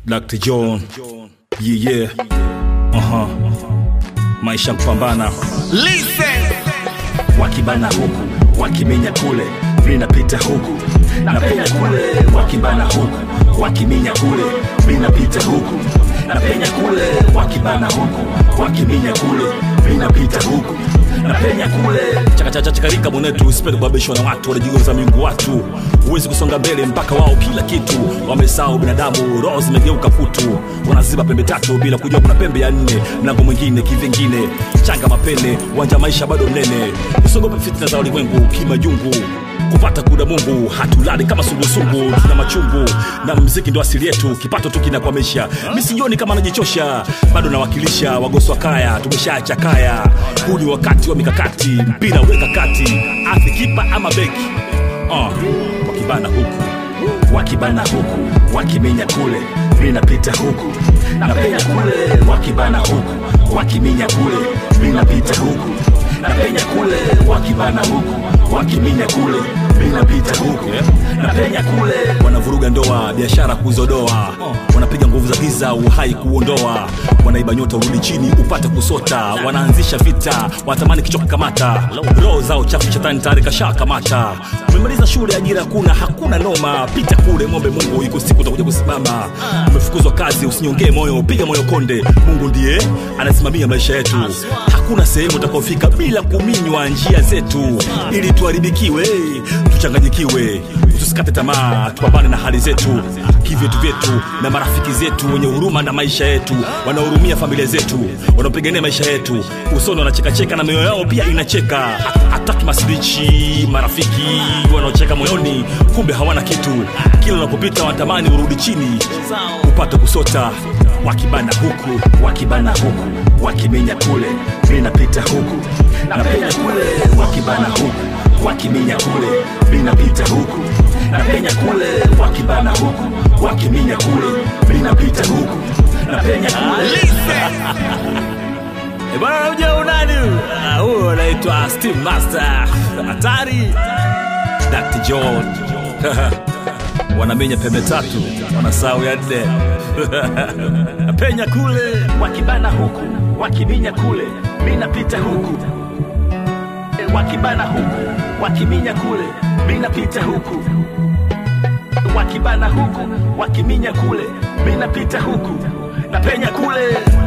Dr. John. Yeah, yeah. Aha. Maisha kupambana. Listen. wakibana huku wakiminya kule minapita huku napenya kule wakibana huku wakiminya kule minapita huku napenya kule wakibana huku wakiminya kule minapita huku napenya kule chakachachachakarika mwenetu usipende kubabishwa na watu wanajigeuza miungu watu huwezi kusonga mbele mpaka wao kila kitu wamesahau binadamu roho zimegeuka kutu wanaziba pembe tatu bila kujua kuna pembe ya nne mlango mwingine kivingine changa mapene uwanja maisha bado mnene usiogope fitna za ulimwengu kimajungu kupata kuda mungu hatulali kama sungusungu tuna machungu na mziki ndo asili yetu kipato tu kinakwamisha mi sioni kama najichosha bado nawakilisha wagoswa kaya tumeshaacha kaya huu ni wakati wa mikakati mpira weka kati athi kipa ama beki uh, wakibana huku wakibana huku wakiminya kule minapita huku napenya kule wakibana huku wakiminya kule minapita huku napenya kule wakibana huku wakiminya kule minapita huku napenya kule wanavuruga ndoa biashara kuzodoa wanapiga nguvu za giza uhai kuondoa wanaiba nyota urudi chini upate kusota wanaanzisha vita wanatamani kichwa kukamata roho zao chafu shetani tayari kasha kamata umemaliza shule ajira hakuna hakuna noma pita kule mombe mungu iko siku utakuja kusimama umefukuzwa kazi usinyongee moyo piga moyo konde mungu ndiye anasimamia maisha yetu hakuna sehemu utakaofika bila kuminywa njia zetu ili tuharibikiwe tuchanganyikiwe tusikate tamaa tupambane na hali zetu kivyetu vyetu na marafiki zetu wenye huruma na maisha yetu wanaohurumia familia zetu wanaopigania maisha yetu usoni wanachekacheka na mioyo yao pia inacheka hataki masilichi marafiki wanaocheka moyoni kumbe hawana kitu kila unapopita wanatamani urudi chini upate kusota wakibana huku wakibana huku wakiminya kule minapita huku napenya kule wakibana huku wakiminya kule minapita huku napenya kule wakibana huku wakiminya kule minapita huku napenya kule Eh, bwana unamjua unani Ah, huyo anaitwa steve master hatari dr john wanamenya pembe tatu wanasahau ya nne penya kule wakibana huku wakiminya kule minapita huku E, wakibana huku wakiminya kule minapita huku wakibana huku wakiminya kule minapita huku napenya kule